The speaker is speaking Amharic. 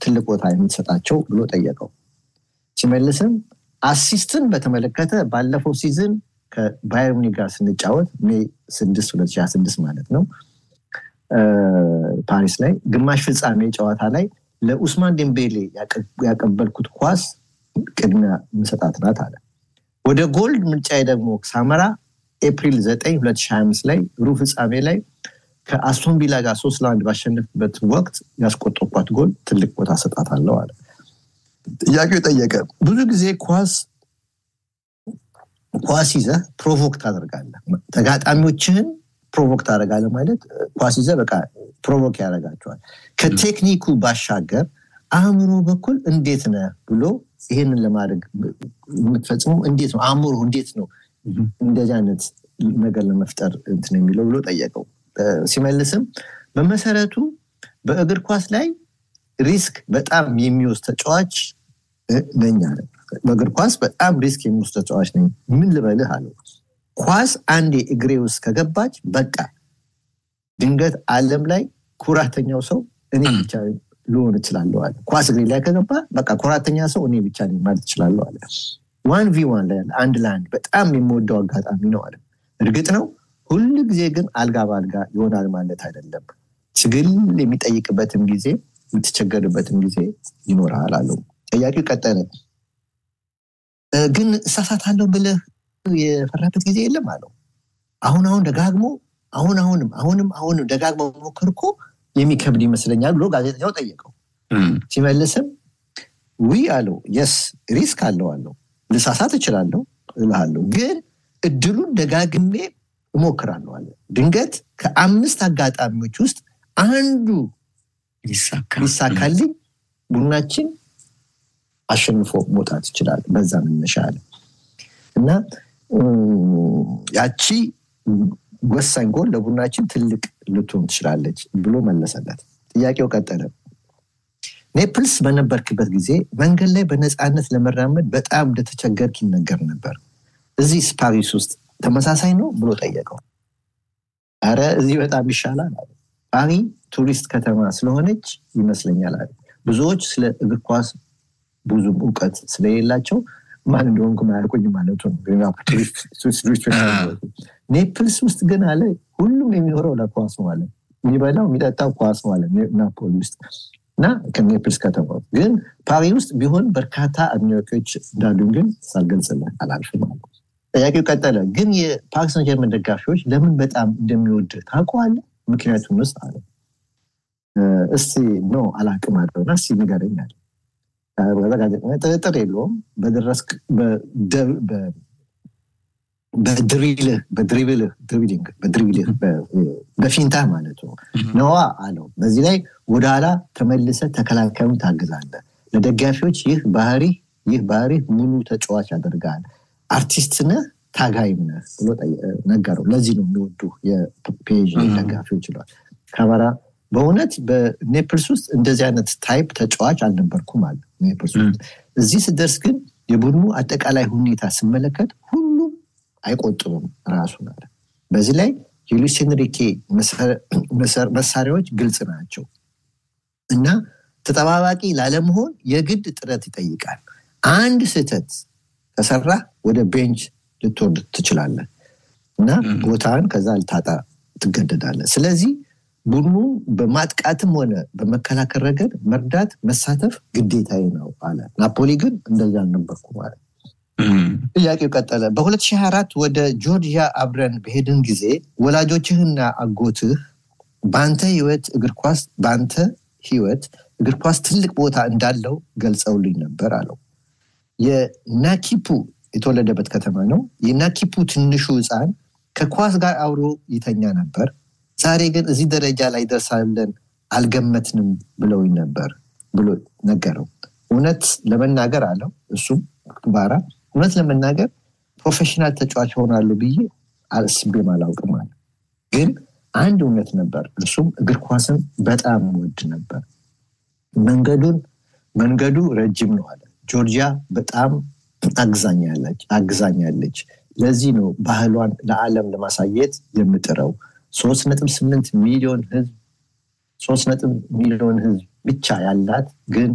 ትልቅ ቦታ የምትሰጣቸው ብሎ ጠየቀው። ሲመልስም አሲስትን በተመለከተ ባለፈው ሲዝን ከባየር ሙኒክ ጋር ስንጫወት ሜይ 6 2026 ማለት ነው ፓሪስ ላይ ግማሽ ፍጻሜ ጨዋታ ላይ ለኡስማን ዴምቤሌ ያቀበልኩት ኳስ ቅድሚያ ምሰጣት ናት አለ። ወደ ጎልድ ምርጫዬ ደግሞ ሳመራ ኤፕሪል 9 2025 ላይ ሩብ ፍጻሜ ላይ ከአስቶን ቪላ ጋር ሶስት ለአንድ ባሸነፍበት ወቅት ያስቆጠርኳት ጎል ትልቅ ቦታ ሰጣታለሁ አለ። ጥያቄው ጠየቀ። ብዙ ጊዜ ኳስ ኳስ ይዘህ ፕሮቮክ ታደርጋለህ። ተጋጣሚዎችህን ፕሮቮክ ታደርጋለህ ማለት ኳስ ይዘህ በቃ ፕሮቮክ ያደርጋቸዋል። ከቴክኒኩ ባሻገር አእምሮ በኩል እንዴት ነህ ብሎ ይህንን ለማድረግ የምትፈጽመው እንዴት ነው አእምሮ እንዴት ነው እንደዚህ አይነት ነገር ለመፍጠር እንትን የሚለው ብሎ ጠየቀው። ሲመልስም በመሰረቱ በእግር ኳስ ላይ ሪስክ በጣም የሚወስድ ተጫዋች ነኝ አለ። በእግር ኳስ በጣም ሪስክ የሚወስድ ተጫዋች ነኝ። ምን ልበልህ አለው። ኳስ አንዴ እግሬ ውስጥ ከገባች በቃ ድንገት ዓለም ላይ ኩራተኛው ሰው እኔ ብቻ ልሆን እችላለሁ አለ። ኳስ እግሬ ላይ ከገባ በቃ ኩራተኛ ሰው እኔ ብቻ ነኝ ማለት እችላለሁ አለ። ዋን ቪ ዋን ላይ አንድ ለአንድ በጣም የምወደው አጋጣሚ ነው አለ። እርግጥ ነው ሁል ጊዜ ግን አልጋ በአልጋ ይሆናል ማለት አይደለም። ትግል የሚጠይቅበትም ጊዜ የምትቸገርበትም ጊዜ ይኖርሃል አለው። ጥያቄው ቀጠለ። ግን እሳሳታለሁ ብለህ የፈራበት ጊዜ የለም አለው። አሁን አሁን ደጋግሞ አሁን አሁንም አሁንም አሁንም ደጋግሞ ሞክር እኮ የሚከብድ ይመስለኛል ብሎ ጋዜጠኛው ጠየቀው። ሲመልስም ዊ አለው የስ ሪስክ አለው አለው ልሳሳት እችላለሁ እልሃለሁ ግን እድሉን ደጋግሜ እሞክራለሁ አለ። ድንገት ከአምስት አጋጣሚዎች ውስጥ አንዱ ሊሳካልኝ ቡድናችን አሸንፎ መውጣት ይችላል። በዛ መነሻ አለ እና ያቺ ወሳኝ ጎል ለቡድናችን ትልቅ ልትሆን ትችላለች ብሎ መለሰለት። ጥያቄው ቀጠለ። ኔፕልስ በነበርክበት ጊዜ መንገድ ላይ በነፃነት ለመራመድ በጣም እንደተቸገርክ ይነገር ነበር። እዚህ ፓሪስ ውስጥ ተመሳሳይ ነው ብሎ ጠየቀው። አረ እዚህ በጣም ይሻላል አለ። ፓሪ ቱሪስት ከተማ ስለሆነች ይመስለኛል አለ። ብዙዎች ስለ እግር ኳስ ብዙም እውቀት ስለሌላቸው ማን እንደሆንኩ ማያውቁኝ ማለቱ ነው። ኔፕልስ ውስጥ ግን አለ ሁሉም የሚኖረው ለኳስ ነው አለ። የሚበላው የሚጠጣው ኳስ ነው አለ ናፖሊ ውስጥ እና ከኔፕልስ ከተማ ግን ፓሪ ውስጥ ቢሆን በርካታ አድናቂዎች እንዳሉን ግን ሳልገልጽልህ አላልፍም አለ። ጥያቄው ቀጠለ። ግን የፓሪስ ሰን ጀርመን ደጋፊዎች ለምን በጣም እንደሚወድ ታውቀዋለህ? ምክንያቱም ውስጥ አለ። እስቲ ኖ አላቅም አለውና እስቲ ንገረኝ አለ። ጥርጥር የለውም በደረስክ በድሪልህ በድሪብልህ ድሪብሊንግ በድሪብልህ በፊንታ ማለት ነው ነዋ አለው። በዚህ ላይ ወደኋላ ተመልሰ ተከላካዩን ታግዛለህ። ለደጋፊዎች ይህ ባህሪ ይህ ባህሪ ሙሉ ተጫዋች ያደርጋል። አርቲስት ነህ፣ ታጋይም ነህ ብሎ ነገረው። ለዚህ ነው የሚወዱ የፔዥ ደጋፊዎች ይለዋል። ካማራ በእውነት በኔፕልስ ውስጥ እንደዚህ አይነት ታይፕ ተጫዋች አልነበርኩም አለ። ኔፕልስ ውስጥ እዚህ ስደርስ ግን የቡድኑ አጠቃላይ ሁኔታ ስመለከት ሁሉም አይቆጥሩም ራሱን አለ። በዚህ ላይ የሉዊስ ኤንሪኬ መሳሪያዎች ግልጽ ናቸው እና ተጠባባቂ ላለመሆን የግድ ጥረት ይጠይቃል። አንድ ስህተት ከሰራ ወደ ቤንች ልትወርድ ትችላለህ እና ቦታን ከዛ ልታጣ ትገደዳለህ። ስለዚህ ቡድኑ በማጥቃትም ሆነ በመከላከል ረገድ መርዳት፣ መሳተፍ ግዴታዬ ነው አለ። ናፖሊ ግን እንደዚያ አልነበርኩ ማለት ጥያቄው ቀጠለ። በ2024 ወደ ጆርጂያ አብረን በሄድን ጊዜ ወላጆችህና አጎትህ በአንተ ህይወት እግር ኳስ በአንተ ህይወት እግር ኳስ ትልቅ ቦታ እንዳለው ገልጸውልኝ ነበር አለው። የናኪፑ የተወለደበት ከተማ ነው። የናኪፑ ትንሹ ህፃን ከኳስ ጋር አብሮ ይተኛ ነበር። ዛሬ ግን እዚህ ደረጃ ላይ ደርሳለን አልገመትንም ብለውኝ ነበር ብሎ ነገረው። እውነት ለመናገር አለው እሱም ባራ እውነት ለመናገር ፕሮፌሽናል ተጫዋች ሆናሉ ብዬ አስቤም አላውቅም አለ። ግን አንድ እውነት ነበር፣ እሱም እግር ኳስን በጣም ወድ ነበር። መንገዱን መንገዱ ረጅም ነው አለ። ጆርጂያ በጣም አግዛኛለች። ለዚህ ነው ባህሏን ለዓለም ለማሳየት የምጥረው። ሶስት ነጥብ ስምንት ሚሊዮን ህዝብ ሶስት ነጥብ ሚሊዮን ህዝብ ብቻ ያላት ግን